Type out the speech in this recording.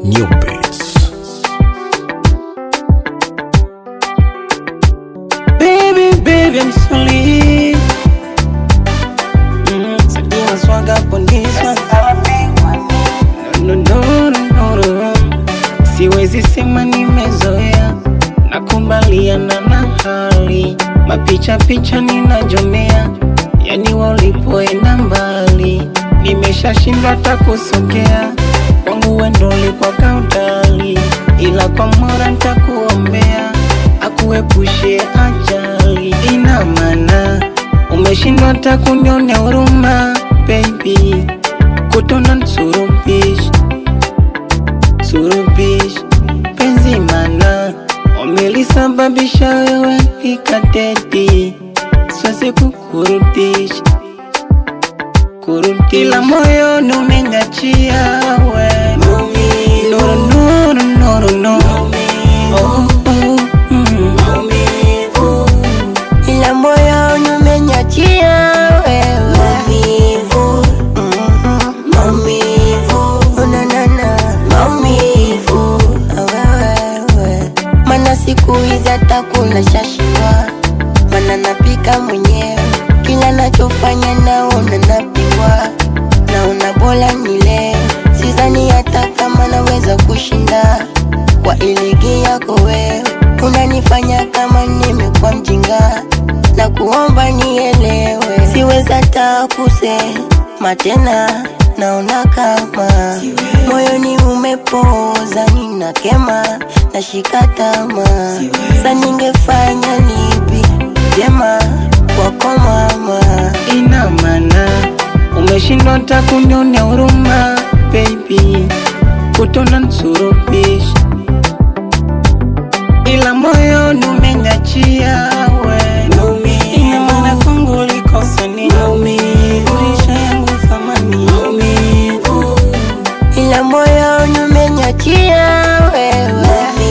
New Beats. Baby, baby, I'm sorry. Mm, Sadina swag up on this one. No, no, no, no, no. Siwezi sema nimezoea, nakubaliana na hali, mapicha picha ninajomea, yani walipoenda mbali, nimeshashindwa hata kusogea, kwangu wendo ulikuwa kautali, ila kwa mora nitakuombea, akuepushe ajali. Ina maana umeshindwa hata kunionea huruma, baby, kutona nsurubishi surubish penzi mana umelisababisha wewe ikadedi siwezi kukurudisha kurudi ila moyoni umengachia we nuru nuru nuru nuru oh, oh, mm. ila moyoni umenyachia wewe maumivu, mhm, maumivu, unanana maumivu, wewe mana siku hizi hata kula shashindwa, mana napika mwenyewe, kila nachofanya naona napingwa, naona bora nile, sizani hata kama naweza kushinda kwa iligi yako wewe, unanifanya kama nimekuwa mjinga na kuomba nielewe, siwezi hata kusema tena, naona kama moyoni umepoza, ninakema nashika tamaa, sa ningefanya lipi jema kwako mama? ina maana umeshindwa hata kunionea huruma baby, kutona nsurubishi ila moyoni umengachia we ina maana kwangu ulikosa nini ulisha yangu thamani ila moyoni umenyachia wewe